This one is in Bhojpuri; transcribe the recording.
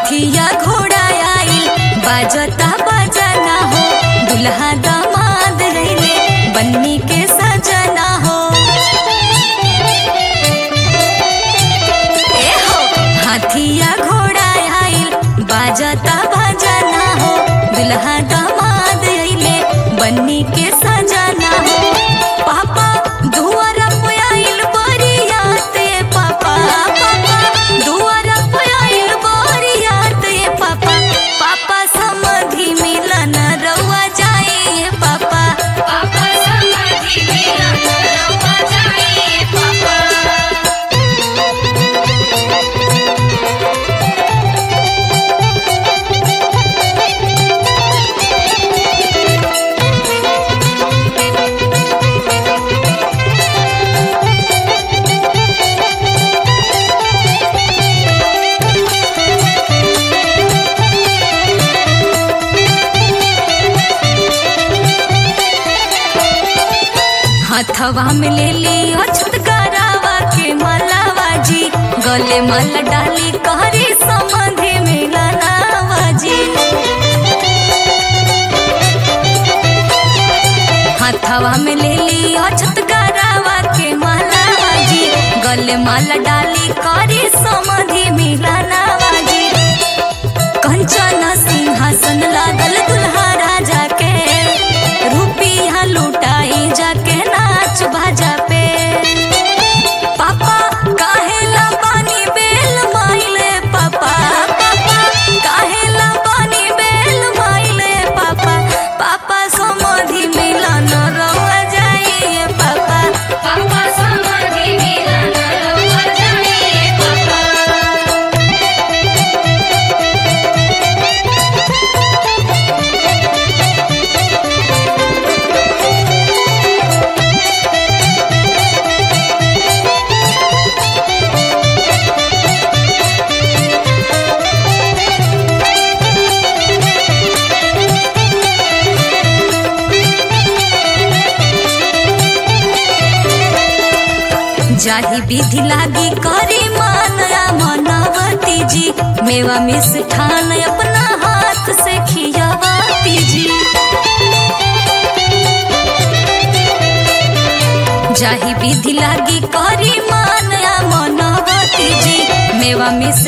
हथिया घोड़ा आइल बाजता बजना हो दुल्हा दामाद रैले बन्नी के सजना हो ए हो हाथिया घोड़ा आइल बाजता बजना हो दुल्हा दामाद रैले बन्नी के सजना हो पापा दुआर पे आइल बरियात ए पापा पापा दुआर पे आइल बरियात ए पापा पापा समधि मिलन रउआ जाए ए पापा पापा समाधि मिलन रउआ जाए पापा हथवा में ले लियो छुटकारावा के मलावा जी गले माला डाली कहरी समधि मिलनावा जी हथवा में ले लियो छुटकारावा के मलावा जी गले माला डाली करी समधि मिलनावा जी कंचन सिंहासन लागल दुल्हा राजा के रुपिया लुटाई जाके नाच बाजा पे पापा काहेला पानी बेल माइले पापा पापा काहेला पानी बेल माइले पापा पापा समधि मिलन रउआ जाइए पापा पापा समाधि मिलन रउआ जाए पापा जाही विधि लागी करी मानया मनवती जी मेवा मिष्ठान अपना हाथ से खियावती जी जाही विधि लागी करी मानया मनवती जी मेवा मिष्ठान